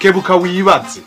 kebuka wibaze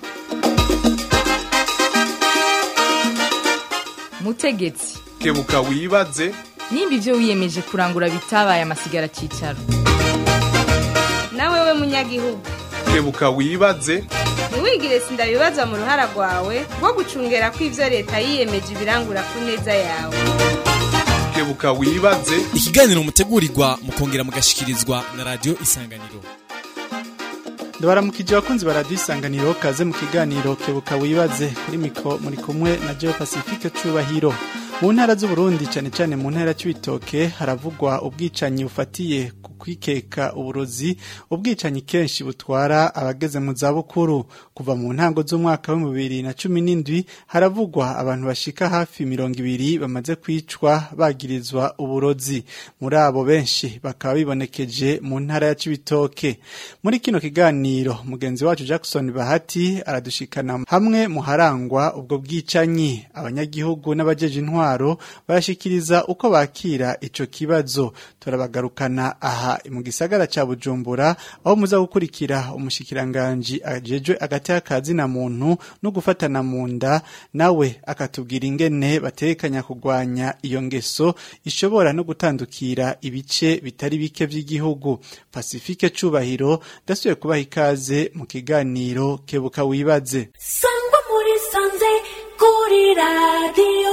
mutegetsi kebuka wibaze nimba ibyo wiyemeje kurangura bitabaye amasigara cyicaro nawe we munyagihugu kebuka wibaze ntiwigire sindabibazwa mu ruhara rwawe rwo gucungera ko ibyo leta yiyemeje ibirangura ku neza yawe kebuka wibaze ikiganiro mutegurirwa mukongera mugashikirizwa na radiyo isanganiro ndabaramukije abakunzi ba radiyo isanganiro kaze mu kiganiro kebuka wibaze kuri miko muri kumwe na Geo Pacifique Cubahiro mu ntara z'uburundi cyane cyane mu ntara cy'ibitoke haravugwa ubwicanyi bufatiye ku kwikeka uburozi ubwicanyi kenshi butwara abageze mu zabukuru kuva mu ntango z'umwaka wa bibiri na cumi n'indwi haravugwa abantu bashika hafi mirongo ibiri bamaze kwicwa bagirizwa uburozi muri abo benshi bakaba bibonekeje mu ntara ya cibitoke muri kino kiganiro mugenzi wacu Jackson Bahati aradushikana hamwe mu harangwa ubwo bwicanyi abanyagihugu n'abajeje intwaro barashikiriza uko bakira ico kibazo turabagarukana aha mu gisagara ca Bujumbura aho muza gukurikira umushikiranganje ajejwe agati akazi na muntu no gufatana mu nda nawe akatubwira ingene batekanya kugwanya iyo ngeso ishobora no gutandukira ibice bitari bike vy'igihugu Pacifique Cubahiro dasuye kubaha ikaze mu kiganiro kebuka wibaze sangwa muri sanze kuri radiyo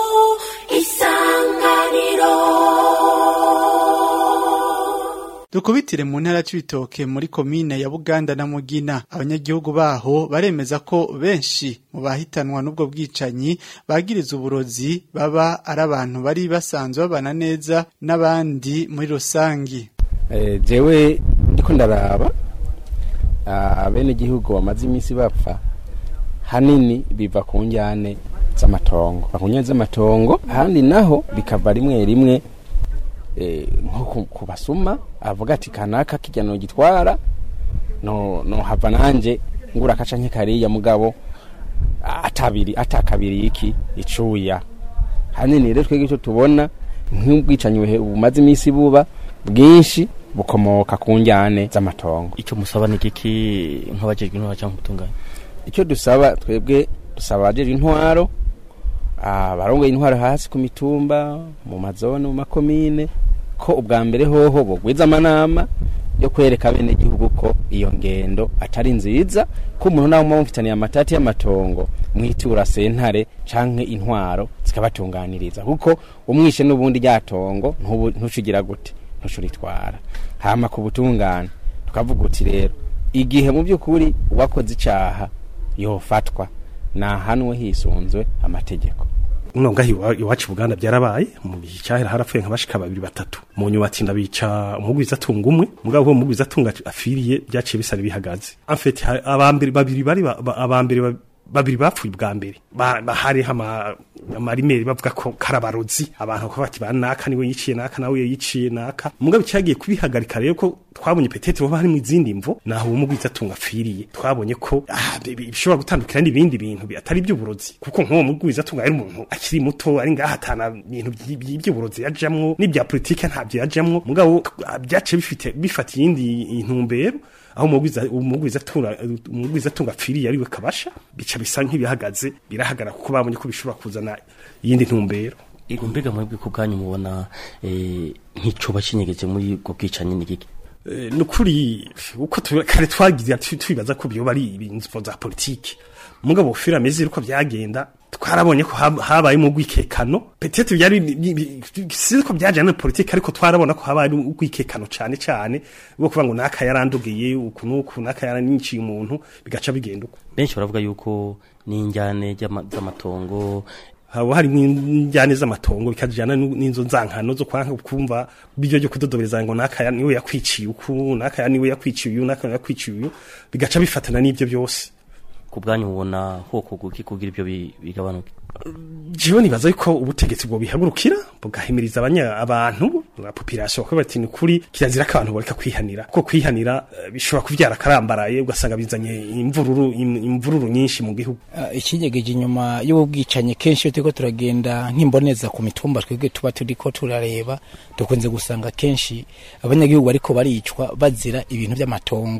isanganiro Dukubitire mu ntara c'ibitoke muri komine ya Buganda na Mugina abanyagihugu baho baremeza ko benshi mu bahitanwa n'ubwo bwicanyi bagiriza uburozi baba ari abantu bari basanzwe babana neza n'abandi muri rusangi Eh, jewe ndiko ndaraba abene gihugu bamaze iminsi bapfa hanini biva ku njyane z'amatongo ku njyane z'amatongo ahandi naho bikava rimwe rimwe eh, nko ku- ku basuma avuga ati kanaka kirya no gitwara no no hava nanje ngura kaca nk'ikariya mugabo atabiri atakabiri iki icuya hanini rero twege icyo tubona nk'ubwicanyi buhe- bumaze iminsi buba bwinshi bukomoka ku njyane z'amatongo icyo musaba ni igiki nk'abajejwe intwaro cyangwa ubutungane icyo dusaba twebwe dusaba abajeje intwaro abarongoye intwaro hasi ku mitumba mu mazone mu makomine ko ubwa mbere hoho bogwiza amanama yo kwereka bene gihugu ko iyo ngendo atari nziza ko umuntu nawe muba mufitaniye amatati y'amatongo mwitura sentare canke intwaro zikabatunganiriza kuko umwishe n'ubundi ryatongo ntubu- ntucugira gute ntucuritwara hama ku butungane tukavuga uti rero igihe mu by'ukuri uwakoze icaha yofatwa nahanwe hisunzwe amategeko uno ngaho iwa- iwacu Buganda byarabaye mu gihe cyahera harapfuye nka bashika babiri batatu mu nyuma ati ndabica umugwiza atunga umwe mugabo uwo mugwiza atunga afiriye byaciye bisa bihagaze en fait ha- abambere babiri bari ba- ba- abambere ba- babiri bapfuye bwa mbere Ba- ba- hariho ama- amarimeri bavuga ko karabarozi abantu ko bati banaka niwe yiciye naka nawe yiciye naka mugabo cyagiye kubihagarika rero ko twabonye petete baba hari mu izindi mvo naho uwo mugwiza atunga afiriye twabonye ko ah, bi- bi- bishobora gutandukira n'ibindi bintu bi- atari iby'uburozi kuko nk'uwo mugwiza atunga ari umuntu akiri muto ari ngaha atana ibintu by- by- by'uburozi yajamwo n'ibya politike ntabyo yajamwo mugabo ah, byaciye bifite bifata iyindi intumbero aho umugwiza umugwiza atunga umugwiza atunga apfiriye ariwe kabasha bica bisa nk'ibihagaze birahagara kuko babonye ko bishobora kuzana iyindi ntumbero ego mbega mwebwe ku bwanyu mubona eh, nk'icoba kinyegeje muri ubwo bwicanyi ni igiki Eh, nukuri uko tu- kare twagize tu- tubibaza ko byoba ari ibintu za politike mugabo fira mezi uko byagenda twarabonye ko hab- habaye mu gwikekano petete byari bi- bi- si ko byaje na politike ariko twarabona ko habaye ugwikekano cyane cyane bwo kuvuga ngo naka yarandugiye uku nuku naka yaranyiciye umuntu bigaca bigenda uko benshi baravuga yuko n'injyane ry'ama- z'amatongo haba hari n'injyane z'amatongo bikajyana n'u- n'inzo nzankano zo kwanka kumva bijyo byo kudodobereza ngo nakaya niwe yakwiciye uku nakaya niwe yakwiciye uyu nakaya yakwiciye uyu bigaca bifatana n'ibyo byose ku bwanyu mubona hoko guki kugira ibyo bi- bigabanuke jewe nibaza yuko ubutegetsi bwo bihagurukira bugahimiriza abanya abantu la population ko bati ni kuri kirazira ko abantu bareka kwihanira kuko kwihanira eh, bishobora kuvyara karambaraye ugasanga bizanye imvururu im- imvururu nyinshi mu gihugu Ah, ikinyegeje inyuma y'ubu bwicanyi kenshi iyo turiko turagenda nk'imboneza ku mitumba twebwe tuba turiko turareba dukunze gusanga kenshi abanyagihugu bariko baricwa bazira ibintu by'amatongo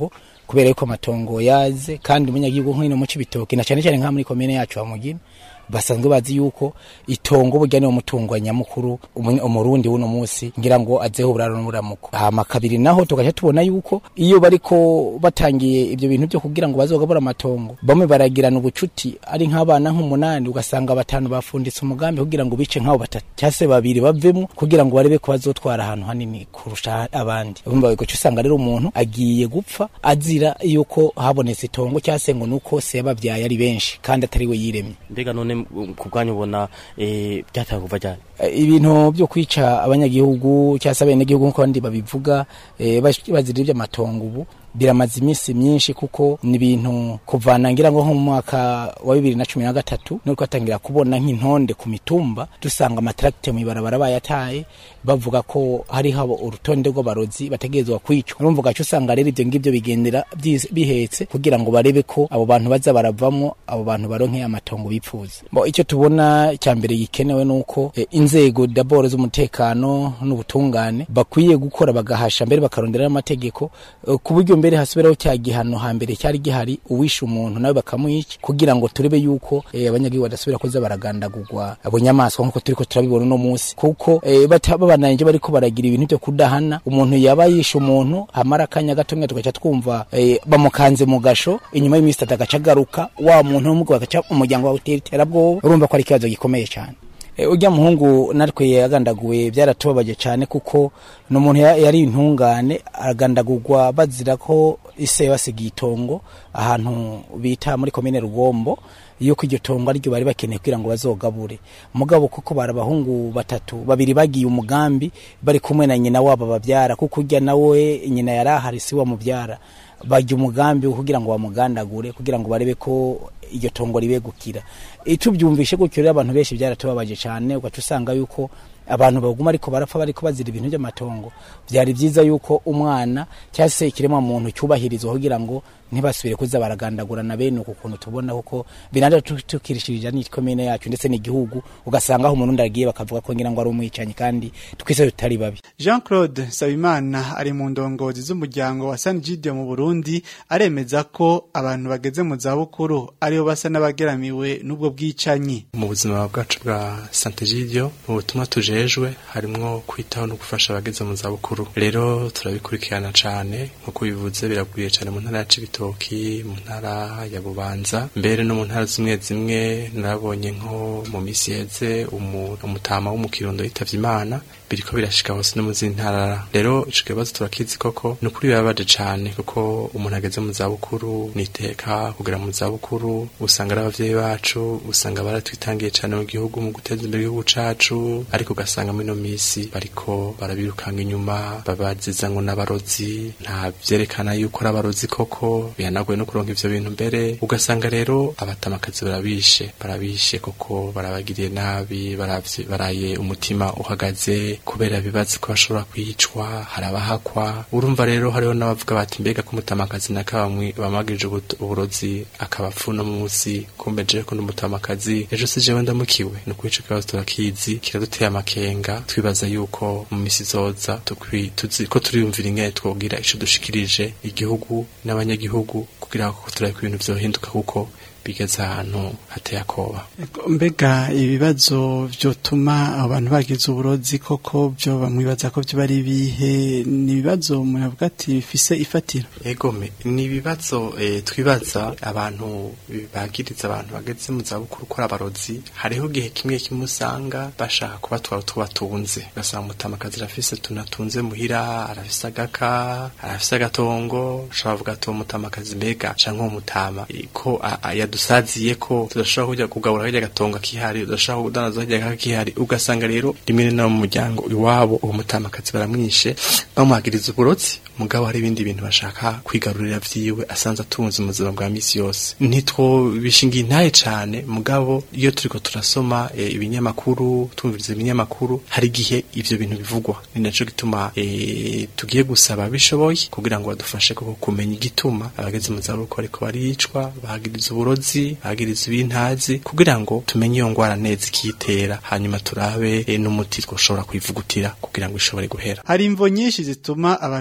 kubera yuko amatongo yaze kandi umunyagihugu nk'ino mu cibitoki na cyane cyane nka muri komine yacu wa mugina basanzwe bazi yuko itongo burya niwo mutungo wa nyamukuru umu- umurundi w'uno munsi ngira ngo azeho uburaro n'uburamuko hama kabiri naho tugaca tubona yuko iyo bariko batangiye ibyo bintu byo kugira ngo bazogabura amatongo bamwe baragirana ubucuti ari nk'abana nk'umunani ugasanga batanu bafunditse umugambi kugira ngo bice nk'abo batatu cyangwa se babiri bavemo kugira ngo barebe ko bazotwara ahantu hanini kurusha abandi urumva ugaca usanga rero umuntu agiye gupfa azira yuko habonetse itongo cyangwa se ngo nuko se yababyaye ari benshi kandi atari we yiremye mbega none mm, ku bwanyu ubona eh, byataye kuva ryari Eh, ibintu byo kwica abanyagihugu cyangwa se abenegihugu nk'uko abandi babivuga eh, bash- bazira iby'amatongo ubu biramaze iminsi myinshi kuko ni ibintu kuvana ngira ngo nko mu mwaka wa bibiri na cumi na gatatu niko atangira kubona nk'intonde ku mitumba dusanga amatracte mu ibarabara bayataye bavuga ko hariho abo- urutonde rw'abarozi bategerezwa kwicwa urumva ugaca usanga rero ibyo ngibyo bigendera byis- bihetse kugira ngo barebe ko abo bantu baza baravamo abo bantu baronke amatongo bipfuza Bo, icyo tubona cya mbere gikenewe ni uko eh, inzego daboro z'umutekano n'ubutungane bakwiye gukora bagahasha mbere bakarondera n'amategeko eh, ku buryo mbere hasubiraho cya gihano hambere cyari gihari uwishe umuntu nawe bakamwica kugira ngo turebe yuko eh, abanyagihugu badasubira kuza baragandagurwa abo nyamaswa nk'uko turiko turabibona uno munsi kuko eh, bata- babananje bariko baragira ibintu byo kudahana umuntu yaba yishe umuntu hamara akanya gatomwe tugaca twumva eh, bamukanze mu gasho inyuma y'iminsi itatu agaca agaruka wa muntu w'umugabo agaca umuryango wawe utera iterabwoba urumva ko ari ikibazo gikomeye cyane E, ujya muhungu natwe yagandaguwe byaratubabaje cyane kuko ni umuntu ya- yari intungane agandagurwa bazira ko ise basigaye itongo ahantu bita muri komine rugombo yuko iryo tongo ariryo bari bakeneye kugira ngo bazogabure mugabo kuko bari abahungu batatu babiri bagiye umugambi bari kumwe na nyina wabo babyara kuko ujya nawe nyina yari ahari si wamubyara bajya umugambi wo kugira ngo bamugandagure kugira ngo barebe ko iryo tongo ribegukira tubyumvishe gutyo rero abantu benshi byaratubabaje cyane ugaca usanga yuko abantu baguma ariko barapfa bariko bazira ibintu by'amatongo byari byiza yuko umwana cyangwa se ikiremwa muntu cyubahirizwa kugira ngo ntibasubire kuza baragandagurana bene uku kuntu tubona kuko binanda tu- tukirishirije n'ikomine yacu ndetse n'igihugu ugasanga aho umuntu ndagiye bakavuga ko ngira ngo ari umwicanyi kandi twese tutari babi Jean Claude Sabimana ari mu ndongozi z'umuryango wa San Gideon mu Burundi aremeza ko abantu bageze mu zabukuru aribo basa n'abageramiwe n'ubwo bwicanyi mu buzima bwacu bwa Santegidio mu butumwa tujejwe harimwo kwitaho no gufasha abageze mu zabukuru rero turabikurikirana cane nkuko bivuze biragwiriye cane mu ntara ya Cibitoki mu ntara ya Bubanza mbere no mu ntara zimwe zimwe narabonye nko mu misi yeze umu- umutama wo mu Kirundo yitavye Imana biriko birashika hose no mu zindi ntara rero ico kibazo turakizi koko ni ukuri birababaje cane kuko umuntu ageze mu zabukuru niteka kugera mu zabukuru usanga ari abavyeyi bacu usanga baratwitangiye cane mu gihugu mu guteza imbere igihugu cacu ariko ugasanga muri ino misi bariko barabirukanga inyuma babaziza ngo n'abarozi nta vyerekana yuko ari abarozi koko bihanaguye no kuronka ivyo bintu mbere ugasanga rero abatamakazi barabishe barabishe koko barabagiriye nabi baravye- baraye umutima uhagaze kubera bibazi ko bashobora kwicwa harabahakwa urumva rero hariho n'abavuga bati mbega ko umutamakazi nakabamwe bamagirije ubut- uburozi akabapfu no munsi kumbe jewe ko n'umutamakazi ejo si jewe ndamukiwe ni ukuri ico kibazo turakizi kiraduteye amakenga twibaza yuko mu misi izoza tukwi- tuzi ko turiyumvira ingene twogira ico dushikirije igihugu n'abanyagihugu kugira ngo turabe ko ibintu vyohinduka kuko bigeze ahantu hateye akoba mbega ibibazo vyotuma abantu bagize uburozi koko byo bamwibaza ko byo bari bihe ni ibibazo umuntu avuga ati bifise ifatiro egome ni ibibazo eh, twibaza abantu bagiriza abantu bageze mu zabukuru ko ari abarozi hariho igihe kimwe kimwe usanga bashaka kubatwara utwo batunze ugasanga umutamakazi arafise tunatunze muhira arafise agaka arafise agatongo ushobora kuvuga ati uwo mutamakazi mbega canke uwo mutama eh, ko a- a- yadusaziye ko tudashobora kujya kugabura hirya gatongo kihari tudashobora kudandaza hirya gaka kihari ugasanga rero rimwe na mu muryango iwabo uwo mutamakazi baramwishe bamuhagiriza uburozi mugabo hari ibindi bintu bashaka kwigarurira vyiwe asanze atunze mu buzima bwa misi yose ntitwobishinga intaye cane mugabo iyo turiko turasoma e, ibinyamakuru tumviriza ibinyamakuru hari igihe ivyo bintu bivugwa ni naco gituma e, tugiye gusaba bishoboye kugira ngo badufashe koko kumenya igituma abageze mu zabukuru ariko baricwa bahagiriza uburozi bahagiriza ibintazi kugira ngo tumenye iyo ngwara neza ikiyitera hanyuma turabe e, n'umuti twoshobora kwivugutira kugira ngo ishobore guhera hari imvo nyinshi zituma abantu bikeka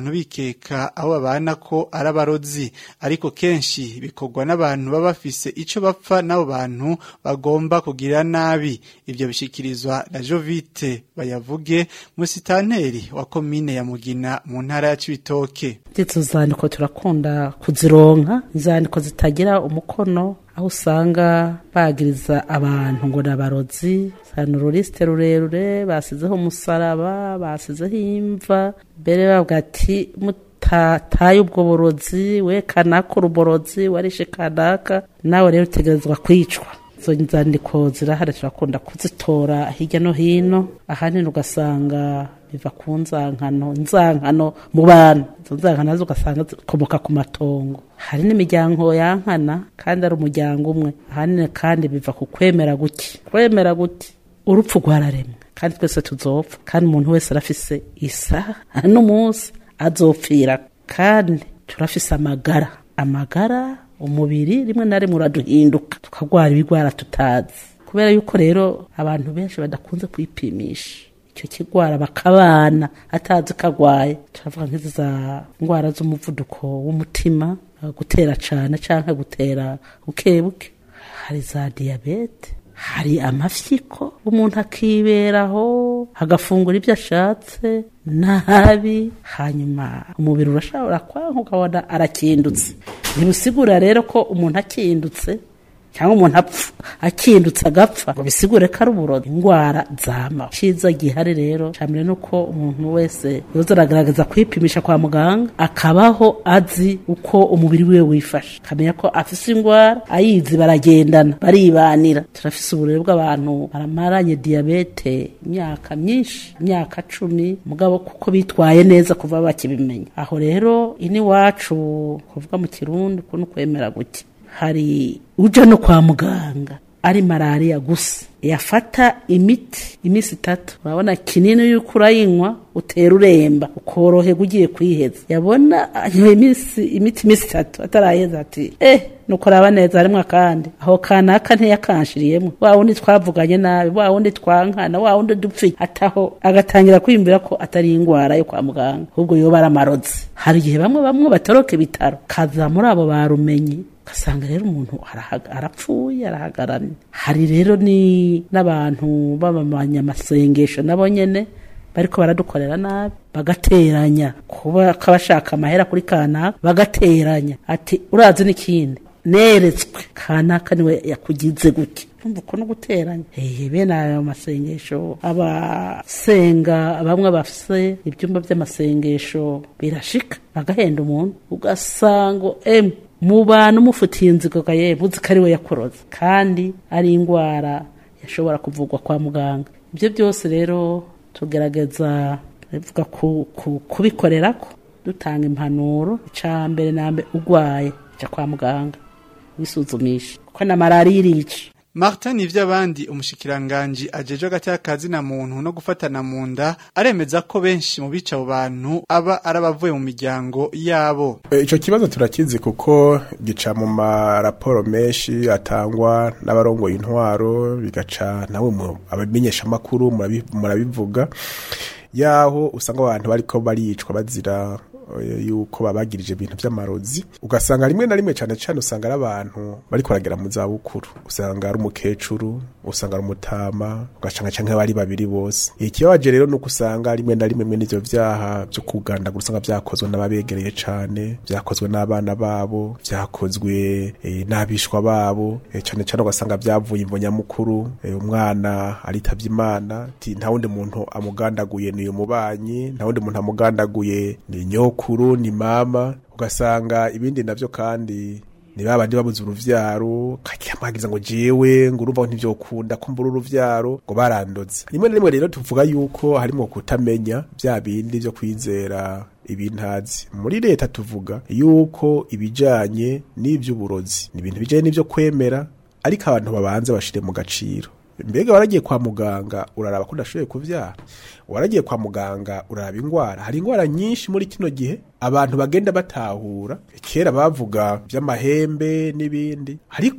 bagakeka abo babana ko ari abarozi ariko kenshi bikorwa n'abantu baba bafise ico bapfa n'abo bantu bagomba kugira nabi ivyo bishikirizwa na Jovite bayavuge musitanteri wa komine ya Mugina mu ntara ya Cibitoke izo zandiko turakunda kuzironka izandiko zitagira umukono aho usanga bagiriza abantu ngo ni abarozi ni ururisite rurerure basizeho umusaraba basizeho imva mbere bavuga ati mutataye ubwo burozi we kanaka uruborozi warishe kanaka nawe rero utegerezwa kwicwa izo nzandiko zirahari turakunda kuzitora hirya no hino ahanini ugasanga biva ku nzankano inzankano mu bantu izo nzankano nazo ugasanga zikomoka ku matongo hari n'imiryango yankana kandi ari umuryango umwe ahanini kandi biva ku kwemera guki kwemera guti urupfu rwararemwe kandi twese tuzopfa kandi umuntu wese arafise isaha n'umunsi azopfira kandi turafise amagara amagara umubiri rimwe na rimwe uraduhinduka tukagwara ibigwara tutazi kubera yuko rero abantu benshi badakunze kwipimisha icyo kigwara bakabana atazi ko agwaye turavuga nk'izi za ndwara z'umuvuduko w'umutima gutera cyane cyangwa gutera buke buke hari za diyabete hari amafyiko umuntu akiberaho agafungura ibyo ashatse nabi hanyuma umubiri urashobora kwanka ukabona arakindutse ntibisigura rero ko umuntu akindutse cyangwa umuntu apfa akindutse agapfa ngo bisigure ko ari uburozi indwara zama cyiza gihari rero cyane ni uko umuntu wese yoza aragaragaza kwipimisha kwa muganga akabaho azi uko umubiri we wifashe akamenya ko afise indwara ayizi baragendana baribanira turafise uburere bw'abantu baramaranye diyabete imyaka myinshi imyaka cumi mugabo kuko bitwaye neza kuva bakibimenya aho rero ini wacu kuvuga mu kirundi ko no kwemera guke hari uja no kwa muganga ari malariya gusa yafata imiti iminsi itatu urabona kinini yuko urayinywa utera uremba ukoroherwa ugiye kwiheza yabona anyoye iminsi imiti iminsi itatu ataraheza ati eh nuko raba neza harimwo akandi aho kanaka ntiyakanshiriyemo wa wundi twavuganye nabi wa wundi twankana wa wundi dupfi ataho agatangira kwiyumvira ko atari indwara yo kwa muganga ahubwo yoba ari amarozi hari igihe bamwe bamwe batoroka ibitaro kaza muri abo barumenye ugasanga rero umuntu arapfuye arahagaranye hari rero ni n'abantu b'abanyamasengesho nabo nyene bariko baradukorera nabi bagateranya kuba kabashaka amahera kuri kanaka bagateranya ati urazi n'ikindi neretswe kanaka niwe yakugize gutya urumva uko no guteranya hehe bene ayo masengesho abasenga bamwe bafise ibyumba by'amasengesho birashika bagahenda umuntu ugasanga emu mu bantu mufitiye inzigo ye buzi ko ari we yakoroze kandi ari indwara yashobora kuvugwa kwa muganga ibyo byose rero tugerageza bivuga kubikorera ko dutanga impanuro icya mbere na mbere urwaye jya kwa muganga wisuzumisha kuko na malariya irica Martin ivy'abandi umushikiranganji ajeje agatakazi na muntu no gufatana mu nda aremeza ko benshi mu bica abo bantu aba arabavuye mu miryango yabo ico kibazo turakizi kuko gica mu maraporo menshi atangwa n'abarongoye intwaro bigaca nawe mu abamenyesha makuru murabivuga yaho usanga abantu bariko baricwa bazira yuko babagirije ibintu by'amarozi ugasanga rimwe na rimwe cyane cyane usanga ari abantu bariko baragera mu za bukuru usanga ari umukecuru usanga ari umutama ugasanga cyangwa bari babiri bose ikibabaje rero nuko usanga rimwe na rimwe mwene ivyo vyaha byo kugandagura usanga vyakozwe n'ababegereye cane vyakozwe n'abana babo vyakozwe e, n'abishwa babo e, cyane cyane ugasanga vyavuye imvo nyamukuru e, umwana aritavye imana ati nta wundi muntu amugandaguye ni umubanyi nta wundi muntu amugandaguye ni nyokuru ni mama ugasanga ibindi navyo kandi ni babandi babuze uruvyaro kakiyamagiza ngo jewe ngo urumva ntivyokunda ko mbura uruvyaro ngo barandoze rimwe na rimwe rero tuvuga yuko harimo kutamenya vya bindi vyo kwizera ibintazi muri leta tuvuga yuko ibijanye n'ivy'uburozi ni ibintu bijanye n'ivyo kwemera ariko abantu babanze bashire mu gaciro mbega waragiye kwa muganga uraraba ko udashoboye kuvyara waragiye kwa muganga uraraba ingwara hari ingwara nyinshi muri kino gihe abantu bagenda batahura kera bavuga vy'amahembe n'ibindi ariko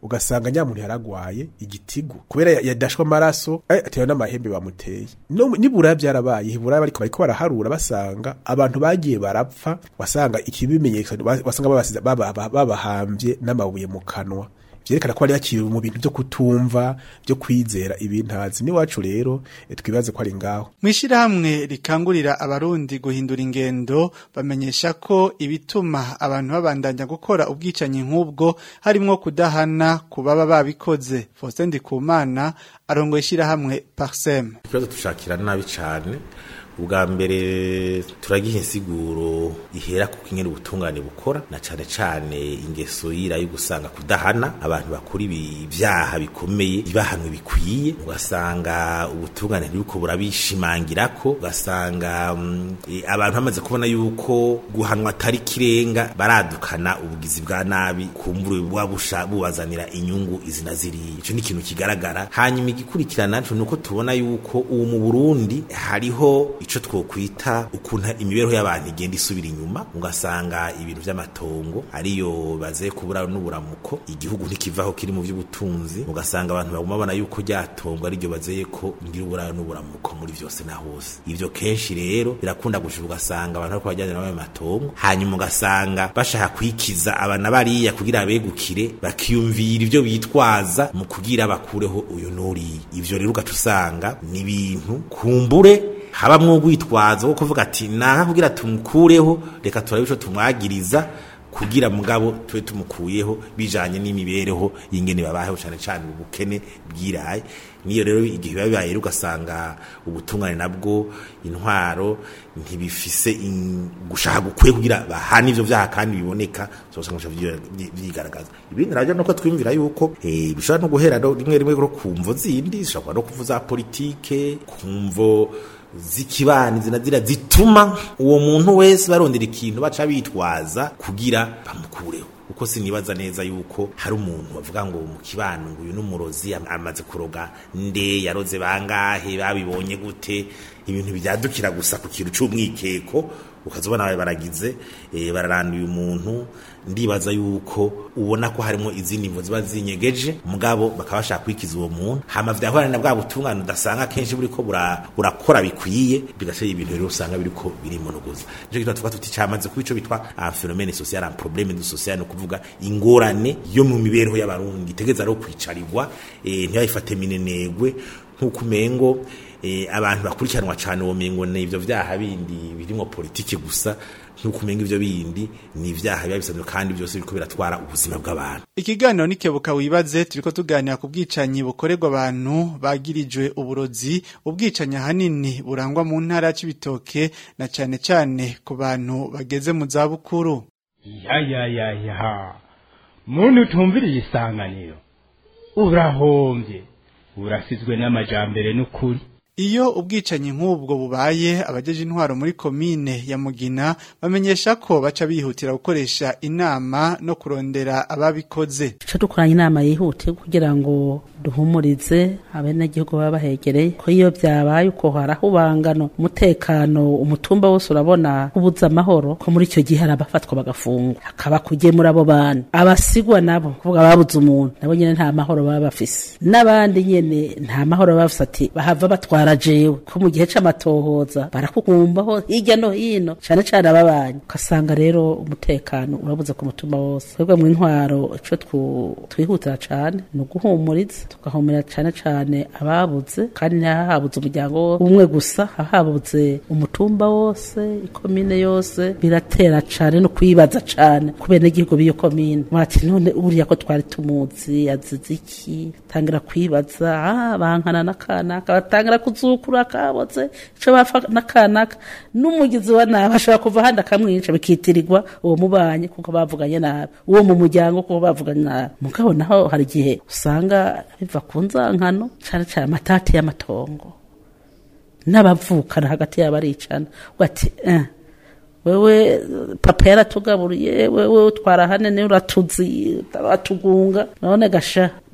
ugasanga nyamuntu yaragwaye igitigu kubera ya- yadashwe amaraso eh, atewe n'amahembe bamuteye no nibura byarabaye hibura bariko bariko baraharura basanga abantu bagiye barapfa wasanga ikibimenyekana wasanga babasize baba- baba- babahambye n'amabuye mu kanwa vyerekana ko bari bakiri mu bintu byo kutumva byo kwizera ibintazi n'iwacu rero eh, twibaze ko ari ngaho Mwishirahamwe rikangurira abarundi guhindura ingendo bamenyesha ko ibituma abantu babandanya gukora ubwicanyi nk'ubwo harimwo kudahana ku baba babikoze Faustin Ndikumana arongoye ishirahamwe Parsem ikibazo tushakira nabi cyane ubwa mbere turagiha insiguro ihera ku kinyene ubutungane bukora na cane cane ingeso yira yo gusanga kudahana abantu bakora ibi- ibyaha bikomeye ibahanwe bikwiye ugasanga ubutungane ntibiko burabishimangirako ugasanga mm, eh, abantu bamaze kubona yuko guhanwa atari kirenga baradukana ubugizi bwa nabi kumbure buba busha bubazanira inyungu izi na ziriya ico ni ikintu kigaragara hanyuma igikurikirana naco nuko tubona yuko ubu mu Burundi hariho ico twokwita ukuntu imibereho y'abantu igenda isubira inyuma ugasanga ibintu vy'amatongo ariyo baze kubura n'uburamuko igihugu ntikivaho kiri mu vy'ubutunzi ugasanga abantu baguma babona yuko ryatongo ariryo bazeye ko ngira ubura n'uburamuko muri vyose na hose ivyo kenshi rero birakunda gushira ugasanga abantu bariko bajyana n'ayo matongo hanyuma ugasanga bashaka kwikiza abana bariya kugira begukire bakiyumvira ivyo bitwaza mu kugira bakureho uyu nuriya ivyo rero ugaca usanga ni ibintu kumbure habamwo urwitwazo wo kuvuga ati naha kugira tumukureho reka turabe ico tumwagiriza kugira mugabo tube tumukuyeho bijanye n'imibereho y'ingene babayeho cane cane ubukene bwiraye niyo rero igihe biba bibaye rero ugasanga ubutungane nabwo intwaro ntibifise in- gushaka gukwiye kugira bahana ivyo vyaha kandi biboneka zosanga bica vyi- vyi- vyigaragaza ibindi navyo nuko twiyumvira yuko eh, bishobora no guhera no- rimwe rimwe no kumvo zindi zishobora no kuvuza politike kumvo zikibani zinazira zituma uwo muntu wese barondera ikintu baca bitwaza kugira bamukureho uko sinibaza neza yuko hari umuntu bavuga ngo mu kibano ngo uyu n'umurozi am- amaze kuroga nde yaroze bangahe babibonye gute ibintu byadukira gusa ku kintu c'umwikeko ukazobona babe baragize eh, bararanduye umuntu ndibaza yuko ubona ko harimo izindi mvo ziba zinyegeje mugabo bakaba bashaka kwikiza uwo muntu hama vyahorana na bwa butungane udasanga kenshi buriko bura- burakora bikwiye bigatera ibintu rero usanga biriko birimonogoza nico gituma tuvuga tuti camaze kuba ico bitwa un phénomène social un problème du social no kuvuga ingorane yo mu mibereho y'abarundi itegeza rero kwicarirwa eh, ntibayifate minenegwe nk'uko umengo eh, abantu bakurikiranwa cane uwo mengo ni ivyo vyaha bindi birimwo politike gusa nk'uko umenga ivyo bindi ni ivyaha biba bisanzwe kandi byose biriko biratwara ubuzima bw'abantu Ikiganiro nikebuka wibaze turiko tuganira ku bwicanyi bukorerwa abantu bagirijwe uburozi ubwicanyi ahanini burangwa mu ntara y'Ibitoke na cane cane ku bantu bageze mu za bukuru ya ya ya ya muntu utumviriye isanganiro urahombye urasizwe n'amajambere n'ukuri Iyo ubwicanyi nk'ubwo bubaye abajeje intwaro muri komine ya Mugina bamenyesha ko baca bihutira gukoresha inama no kurondera ababikoze Tuca dukoranye inama yihute kugira ngo duhumurize abenegihugu baba bahegereye ko iyo byabaye uko harahubangano umutekano umutumba wose urabona ubuza amahoro ko muri icyo gihe hari abafatwa bagafungwa hakaba kugemura abo bantu abasigwa nabo kuvuga babuze umuntu nabo nyene nta mahoro baba bafise n'abandi nyene nta mahoro baba bafise ati bahava batwara jewe ko mu gihe c'amatohoza barakukumbaho hirya no hino cane cane ababanyi ugasanga rero umutekano urabuze ku mutumba wose twebwe mu intwaro ico twu- twihutira cane ni uguhumuriza tugahumura cane cane ababuze kandi ntihahabuze umuryango wo- umwe gusa hahabuze umutumba wose ikomine yose biratera cane no kwibaza cane ku benegihugu b'iyo komine murati none uriya ko twari tumuzi azize iki tangira kwibaza ah bankana n'akanaka batangira kuzukura kabotse ico bafa n'akanaka n'umugizi wa nabi ashobora kuva ahandi akamwica bikitirirwa uwo mubanyi kuko bavuganye nabi uwo mu muryango kuko bavuganye nabi mugabo naho hari igihe usanga biva ku nzankano cane cane amatati y'amatongo n'abavukana hagati yabo aricana ati eh, wewe papa yaratugaburiye wewe utwara hane niwe uratuzi uratugunga none gasha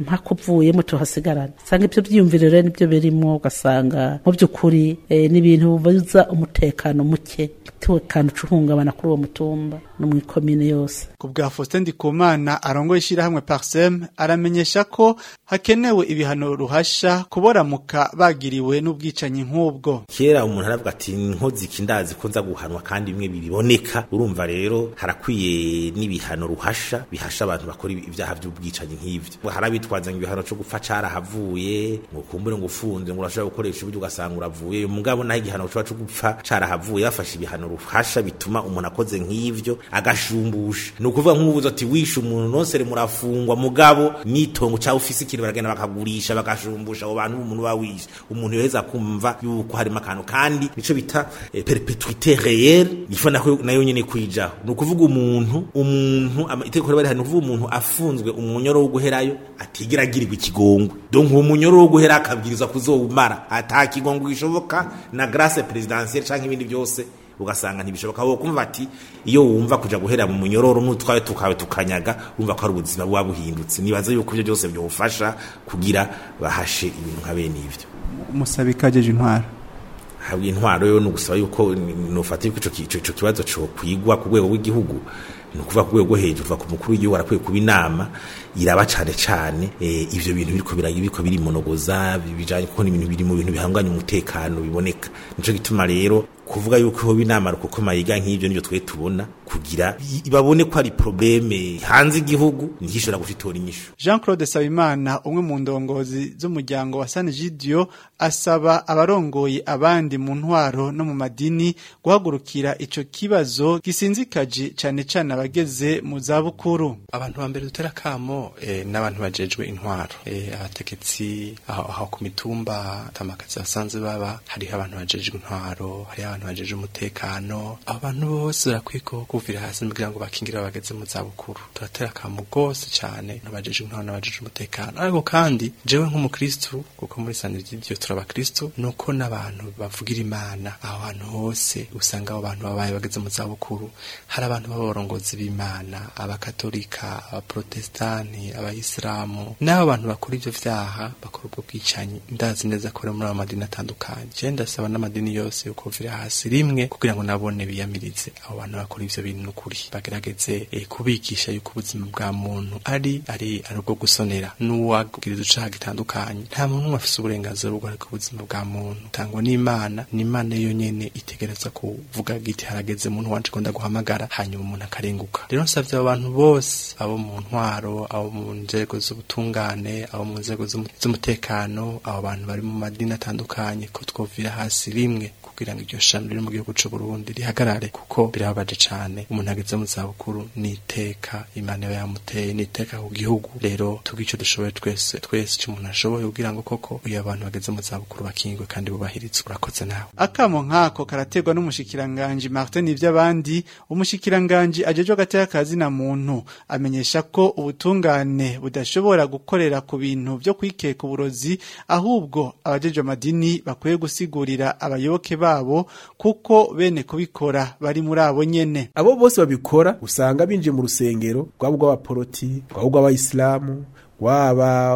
mpaka uvuyemo tuhasigarana usanga ibyo byiyumviro rero nibyo birimo ugasanga mu by'ukuri eh, ni ibintu bibuza umutekano muke umutekano ucuhungabana kuri uwo mutumba no mu ikomine yose ku bwa Faustin Ndikumana arongoye ishyirahamwe Parsem aramenyesha ko hakenewe ibihano ruhasha kuboramuka bagiriwe n'ubwicanyi nk'ubwo kera umuntu aravuga ati nkozi kindazi ko nza guhanwa kandi bimwe biboneka urumva rero harakwiye n'ibihano ruhasha bihasha abantu bakora ibyaha by'ubwicanyi nk'ivyo harabitwaza ngo ibihano cyo gupfa carahavuye ngo kumbure ngo ufunze ngo urashobora gukoresha uburyo ugasanga uravuye mugabo naho igihano cyo cyo gupfa carahavuye bafashe ibihano ruhasha bituma umuntu akoze nk'ivyo agashumbusha ni ukuvuga nk'ubuzo ati wishe umuntu nonsere murafungwa mugabo nitongo cyangwa ufise ikintu baragenda bakagurisha bagashumbusha abo bantu umuntu bawishe umuntu yoheza kumva yuko harimo akantu kandi nico bita eh, perpetuité réelle ifa nako nayo nyene kwijaho ni ukuvuga umuntu umuntu ama- itegeko riba rihari ni ukuvuga umuntu afunzwe umunyoro wo guherayo atigera agirirwa ikigongwe donc uwo munyoro wo guhera akabwirizwa kuzowumara ata kigongwe gishoboka na grâce présidentielle canke ibindi byose ugasanga ntibishoboka wo kumva ati iyo wumva kuja guhera mu munyororo n'utwawe tukawe tukanyaga wumva ko ari ubuzima buba buhindutse nibaza yuko ibyo byose byofasha kugira bahashe ibintu nka bene ivyo umusabikajeje intwara habwa intwaro yo nugusaba yuko nufata yuko ico ki- ico ico kibazo cyo kwigwa ku rwego rw'igihugu ni ukuvuga ku rwego rwo hejuru kuva ku mukuru w'igihugu arakwiye kuba inama iraba cane cane eh, ivyo bintu biriko biragira biriko birimonogoza bijanye kuko ni ibintu biri mu bintu bihanganye umutekano biboneka nico gituma rero kuvuga yuko hoba inama kuko mayiga nk'ivyo nivyo twe tubona kugira i- babone ko ari probleme hanze igihugu ntigishobora gufitora inyishu Jean Claude Sabimana umwe mu ndongozi z'umuryango wa San Gidio asaba abarongoye abandi mu ntwaro no mu madini guhagurukira ico kibazo gisinzikaje cane cane abageze mu za bukuru abantu ba mbere dutera kamo eh, n'abantu bajejwe intwaro eh, abategetsi aho, aho ku mitumba tamakazi basanzwe baba hariho abantu bajejwe intwaro hariho abantu bajejwe umutekano abo bantu bose barakwiye ko kuvira hasi kugira ngo bakingire abageze mu zabukuru turatera kamo rwose cyane n'abajejwe intwaro n'abajejwe umutekano ariko kandi jewe nk'umukristu kuko muri saniryo turabakristu nuko n'abantu bavugira imana aho hantu hose usanga abo bantu babaye bageze mu zabukuru hari abantu b'abarongozi b'imana abakatolika abaprotestani abayisilamu n'abo bantu bakora ivyo vyaha bakora ubwo bwicanyi ndazi neza ko rero muri abo madini atandukanye je ndasaba n'amadini yose yuko vira hasi rimwe kugira ngo nabone biyamirize abo bantu bakora ivyo bintu n'ukuri bagerageze eh, kubigisha yuko ubuzima bwa muntu ari ari ari ubwo gusonera n'uwagiriza icaha gitandukanye nta muntu n'umwe afise uburenganzira bwo guharika ubuzima bwa muntu tangwa n'imana n'imana yo nyene itegereza kuvuga giti harageze muntu wanje ko ndaguhamagara hanyuma umuntu akarenguka rero nsavye abo bantu bose abo mu ntwaro abo mu nzego z'ubutungane abo mu nzego z'umu- z'umutekano abo bantu bari mu madini atandukanye ko twovira hasi rimwe kugira ngo iryo shami riri mu gihugu c'u Burundi rihagarare kuko birababaje cane umuntu ageze mu zabukuru niteka imana iba yamuteye niteka ku gihugu rero tugira ico dushoboye twese twese ico umuntu ashoboye kugira ngo koko iyo abantu bageze mu zabukuru bakingwe kandi bubahirizwe urakoze nawe akamo nkako karaterwa n'umushikiranganji Martin Ivyabandi umushikiranganji ajejwe agateka kazi na muntu amenyesha ko ubutungane budashobora gukorera ku bintu byo kwikeka uburozi ahubwo abajejwe amadini bakwiye gusigurira abayoboke babo kuko bene kubikora bari muri abo nyene abo bose babikora usanga binjiye mu rusengero rwaba urw'abaporoti rwaba urw'abayisilamu rwaba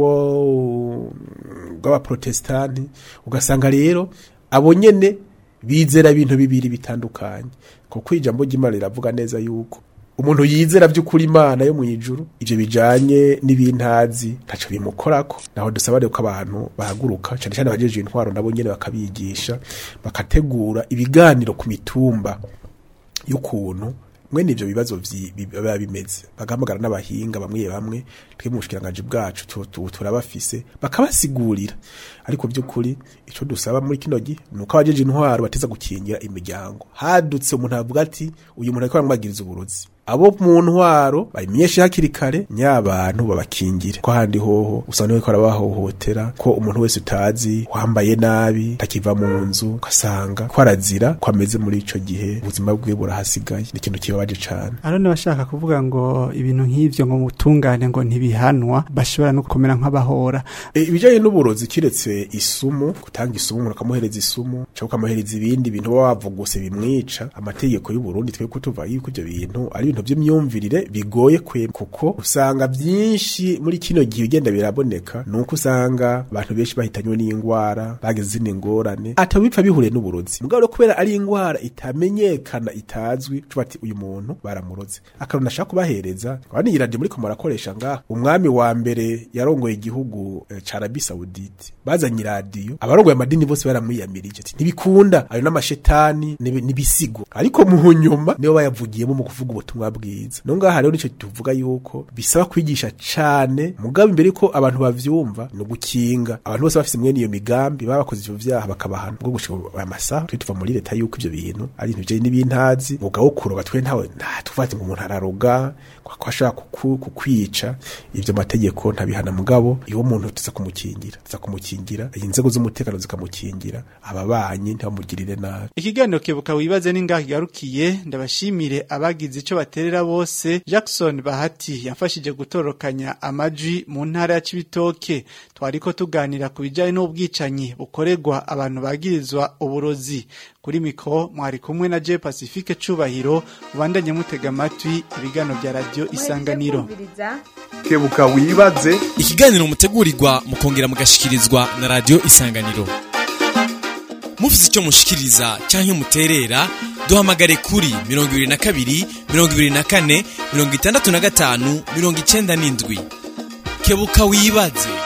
urwo rw'abaprotestani ugasanga rero abo nyene bizera ibintu bibiri bitandukanye kuko ijambo ry'imana riravuga neza yuko umuntu yizera by'ukuri imana yo mu ijuru ivyo bijanye n'ibintazi ntaco bimukorako naho dusaba rero ko abantu bahaguruka cyane cyane abajeje intwaro nabo nyene bakabigisha bakategura ibiganiro ku mitumba y'ukuntu mwene ivyo bibazo vyi- bi- biba bimeze bagahamagara n'abahinga bamwe bamwe twe mu bushikiranganje bwacu tu- tu- turabafise bakabasigurira ariko by'ukuri ico dusaba muri kino gihe nuko abajeje intwaro bateza gukingira imiryango hadutse umuntu avuga ati uyu muntu ariko aramwagiriza uburozi abo mu ntwaro babimenyeshe hakiri kare nyabantu babakingire ko handi hoho usanga bariko barabahohotera ko umuntu wese utazi wambaye nabi takiva mu nzu ugasanga ko arazira ko ameze muri ico gihe ubuzima bwiwe burahasigaye ni ikintu kibabaje cane arone bashaka kuvuga ngo ibintu nk'ivyo ngo mutungane ngo ntibihanwa bashobora no gukomera nk'abahora E, ibijanye n'uburozi kiretse isumu gutanga isumu umuntu akamuhereza isumu cyangwa ukamuhereza ibindi bintu baba bavuguse bimwica amategeko y'u Burundi twe kutuva yuko ivyo bintu ari ibintu ibintu by'imyumvirire bigoye kwe kuko usanga byinshi muri kino gihe ugenda biraboneka nuko usanga abantu benshi bahitanywe n'indwara bageze izindi ngorane atabipfa bihuriye n'uburozi mugabo rero kubera ari indwara itamenyekana itazwi tuba ati uyu muntu baramuroze akantu nashaka kubahereza abandi iyi radio muri ko murakoresha ngaha umwami wa mbere yarongoye igihugu eh, ca Arabie Saoudite bazanye iradiyo abarongoye amadini bose baramwiyamirije ati ntibikunda ayo n'amashetani nibi- n'ibisigo ariko mu nyuma nibo bayavugiyemo mu kuvuga ubutumwa bwiza no ngaha rero nico tuvuga yuko bisaba kwigisha cane mugabo imbere ko abantu bavyumva no gukinga abantu bose bafise mwene iyo migambi baba bakoze ivyo vyaha bakabahana bwo gushika aya masaha twe tuva muri leta yuko ivyo bintu ari ibintu bijanye n'ibintazi mugabo kuroga twe ntawe nta tuvate ngo umuntu araroga ko ashaka kuku- kukwica ivyo mategeko ntabihana mugabo iyo muntu tuza kumukingira tuza kumukingira inzego z'umutekano zikamukingira ababanyi ntibamugirire nabi Ikiganiro kebuka wibaze ningaho kigarukiye ndabashimire abagize ico baterera bose Jackson Bahati yafashije gutorokanya amajwi mu ntara ya Cibitoke twariko tuganira ku bijanye n'ubwicanyi bukorerwa abantu bagirizwa uburozi kuri mikro mwari kumwe na J Pacifique Cubahiro ubandanye mutega amatwi ibigano bya radio Isanganiro kebuka wibaze ikiganiro mutegurirwa mukongera mugashikirizwa na radio isanganiro mufise icyo mushikiriza canke muterera duhamagare kuri 22 24 65 97 kebuka wibaze